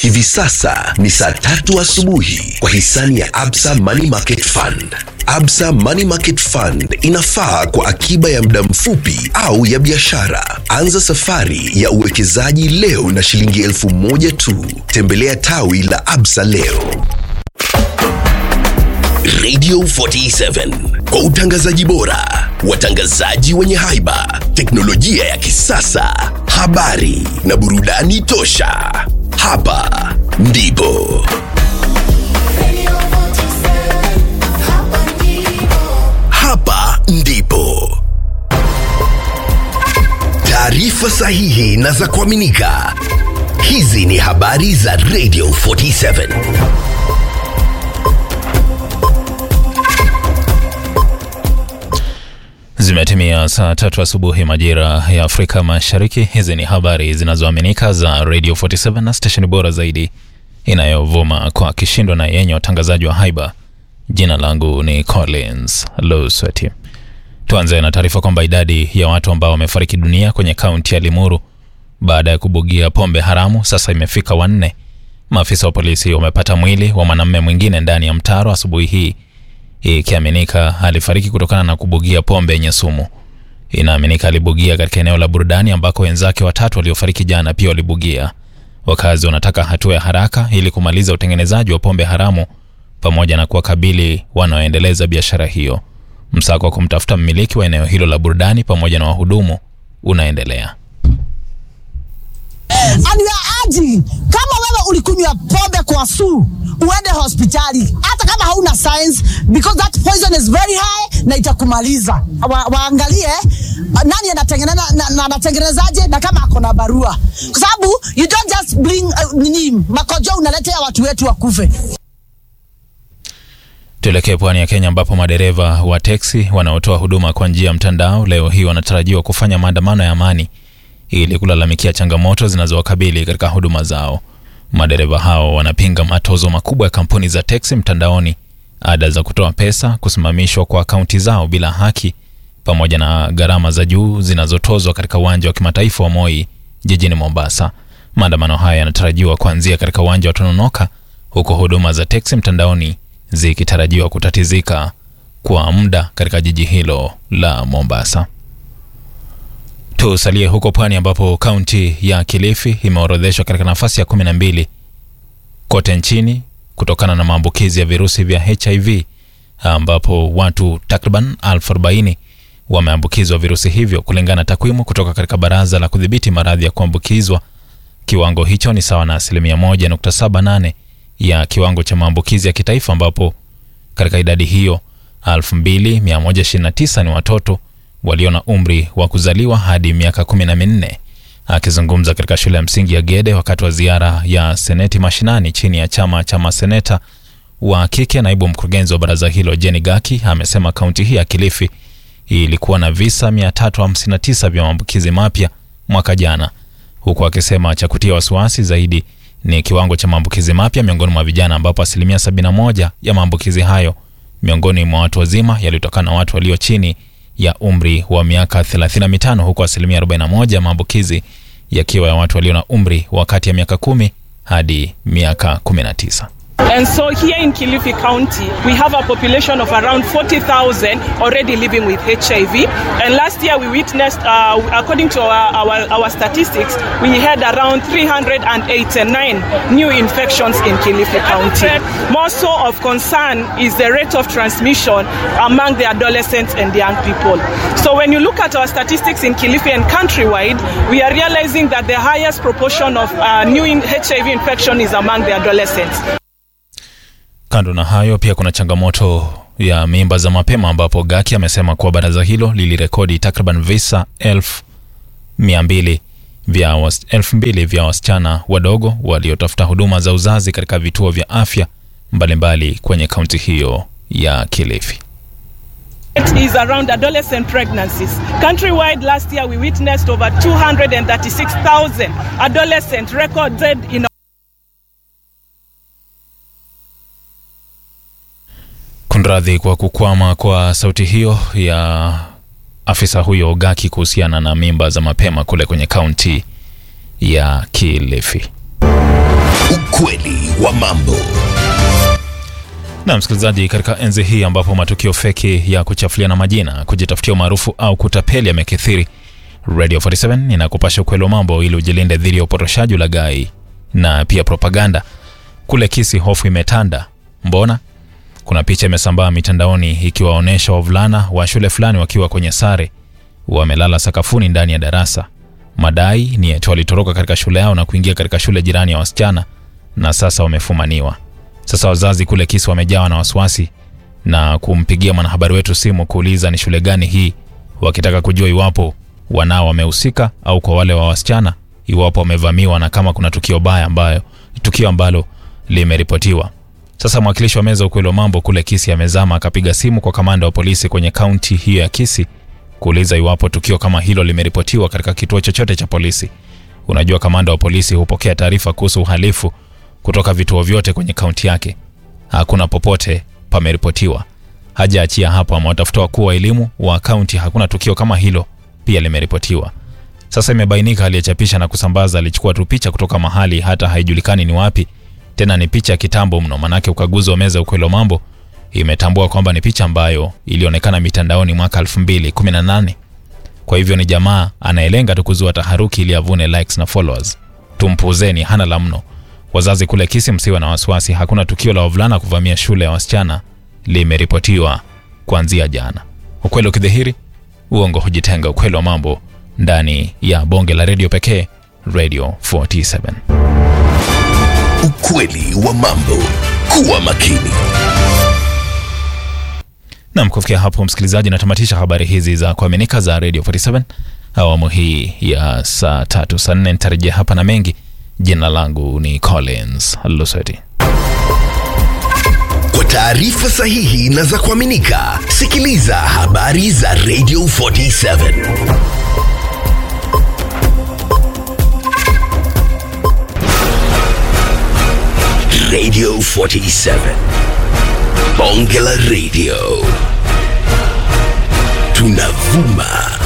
Hivi sasa ni saa tatu asubuhi kwa hisani ya Absa Money Market Fund. Absa Money Market Fund inafaa kwa akiba ya muda mfupi au ya biashara. Anza safari ya uwekezaji leo na shilingi elfu moja tu. Tembelea tawi la Absa leo. Radio 47 kwa utangazaji bora, watangazaji wenye haiba, teknolojia ya kisasa, habari na burudani tosha. Hapa ndipo hapa ndipo taarifa sahihi na za kuaminika. Hizi ni habari za Radio 47. Zimetimia saa tatu asubuhi majira ya Afrika Mashariki. Hizi ni habari zinazoaminika za Radio 47 na stesheni bora zaidi inayovuma kwa kishindo na yenye watangazaji wa haiba. Jina langu ni Collins Lusweti. Tuanze na taarifa kwamba idadi ya watu ambao wamefariki dunia kwenye kaunti ya Limuru baada ya kubugia pombe haramu sasa imefika wanne. Maafisa wa polisi wamepata mwili wa mwanamume mwingine ndani ya mtaro asubuhi hii ikiaminika alifariki kutokana na kubugia pombe yenye sumu. Inaaminika alibugia katika eneo la burudani ambako wenzake watatu waliofariki jana pia walibugia. Wakazi wanataka hatua ya haraka ili kumaliza utengenezaji wa pombe haramu pamoja na kuwakabili wanaoendeleza biashara hiyo. Msako wa kumtafuta mmiliki wa eneo hilo la burudani pamoja na wahudumu unaendelea. and we are urging kama wewe ulikunywa pombe kwa su uende hospitali hata kama hauna science because that poison is very high na itakumaliza wa, waangalie uh, nani anatengeneza na, na, anatengenezaje na kama ako na barua kwa sababu you don't just bring uh, nini makojo unaletea watu wetu wakufe Tuelekee pwani ya Kenya ambapo madereva wa teksi wanaotoa huduma kwa njia ya mtandao leo hii wanatarajiwa kufanya maandamano ya amani ili kulalamikia changamoto zinazowakabili katika huduma zao. Madereva hao wanapinga matozo makubwa ya kampuni za teksi mtandaoni, ada za kutoa pesa, kusimamishwa kwa akaunti zao bila haki, pamoja na gharama za juu zinazotozwa katika uwanja wa kimataifa wa Moi jijini Mombasa. Maandamano haya yanatarajiwa kuanzia katika uwanja wa Tononoka, huku huduma za teksi mtandaoni zikitarajiwa kutatizika kwa muda katika jiji hilo la Mombasa. Tusalie huko pwani ambapo kaunti ya Kilifi imeorodheshwa katika nafasi ya kumi na mbili kote nchini kutokana na maambukizi ya virusi vya HIV ambapo watu takriban elfu arobaini wameambukizwa virusi hivyo kulingana na takwimu kutoka katika Baraza la Kudhibiti Maradhi ya Kuambukizwa. Kiwango hicho ni sawa na asilimia 1.78 ya kiwango cha maambukizi ya kitaifa ambapo katika idadi hiyo 2129 ni watoto walio na umri wa kuzaliwa hadi miaka kumi na minne. Akizungumza katika shule ya msingi ya Gede wakati wa ziara ya seneti mashinani chini ya chama cha maseneta wa kike, naibu mkurugenzi wa baraza hilo Jenny Gaki amesema kaunti hii ya Kilifi ilikuwa na visa 359 vya maambukizi mapya mwaka jana, huku akisema cha kutia wasiwasi zaidi ni kiwango cha maambukizi mapya miongoni mwa vijana ambapo asilimia 71 ya maambukizi hayo miongoni mwa watu wazima yalitokana na watu walio chini ya umri wa miaka 35 huku asilimia 41 ya maambukizi yakiwa ya watu walio na umri wa kati ya miaka kumi hadi miaka 19. And so here in Kilifi County, we have a population of around 40,000 already living with HIV. And last year we witnessed, uh, according to our, our, our statistics, we had around 389 new infections in Kilifi County. More so of concern is the rate of transmission among the adolescents and young people. So when you look at our statistics in Kilifi and countrywide, we are realizing that the highest proportion of uh, new in- HIV infection is among the adolescents. Kando na hayo, pia kuna changamoto ya mimba za mapema ambapo Gaki amesema kuwa baraza hilo lilirekodi takriban visa elfu mia mbili vya was, elfu mbili vya wasichana wadogo waliotafuta huduma za uzazi katika vituo vya afya mbalimbali kwenye kaunti hiyo ya Kilifi. It is around adolescent pregnancies. Countrywide, last year we witnessed over 236,000 adolescents recorded in Kunradhi kwa kukwama kwa sauti hiyo ya afisa huyo Gaki kuhusiana na mimba za mapema kule kwenye kaunti ya Kilifi. Ukweli wa mambo. Na msikilizaji, katika enzi hii ambapo matukio feki ya kuchafuliana majina, kujitafutia umaarufu au kutapeli yamekithiri, Radio 47 inakupasha ukweli wa mambo ili ujilinde dhidi ya upotoshaji, ulaghai na pia propaganda. Kule Kisii hofu imetanda. Mbona? Kuna picha imesambaa mitandaoni ikiwaonyesha wavulana wa shule fulani wakiwa kwenye sare wamelala sakafuni ndani ya darasa. Madai ni eti walitoroka katika shule yao na kuingia katika shule jirani ya wasichana na sasa wamefumaniwa. Sasa wazazi kule Kisii wamejawa na wasiwasi na kumpigia mwanahabari wetu simu kuuliza ni shule gani hii, wakitaka kujua iwapo wanao wamehusika au kwa wale wa wasichana, iwapo wamevamiwa na kama kuna tukio baya ambayo tukio ambalo limeripotiwa. Sasa mwakilishi wa meza ukweli wa mambo kule Kisii amezama akapiga simu kwa kamanda wa polisi kwenye kaunti hiyo ya Kisii kuuliza iwapo tukio kama hilo limeripotiwa katika kituo chochote cha polisi. Unajua, kamanda wa polisi hupokea taarifa kuhusu uhalifu kutoka vituo vyote kwenye kaunti yake. Hakuna popote pameripotiwa. Hajaachia hapo, amewatafuta wakuu wa elimu wa kaunti, hakuna tukio kama hilo pia limeripotiwa. Sasa imebainika aliyechapisha na kusambaza alichukua tu picha kutoka mahali hata haijulikani ni wapi, tena ni picha ya kitambo mno, manake ukaguzi wa meza ya ukweli wa mambo imetambua kwamba ni picha ambayo ilionekana mitandaoni mwaka 2018. Kwa hivyo ni jamaa anayelenga tu kuzua taharuki ili avune likes na followers. Tumpuzeni, hana la mno. Wazazi kule Kisii, msiwe na wasiwasi, hakuna tukio la wavulana kuvamia shule ya wasichana limeripotiwa kuanzia jana. Ukweli ukidhihiri, uongo hujitenga. Ukweli wa mambo ndani ya bonge la redio pekee, Radio 47. Ukweli wa mambo. Kuwa makini. Nam, kufikia hapo msikilizaji, natamatisha habari hizi za kuaminika za Radio 47 awamu hii ya saa tatu saa nne. Nitarejea hapa na mengi. Jina langu ni Collins Lusweti. Kwa taarifa sahihi na za kuaminika, sikiliza habari za Radio 47. Radio 47. Bonge la Radio. Tunavuma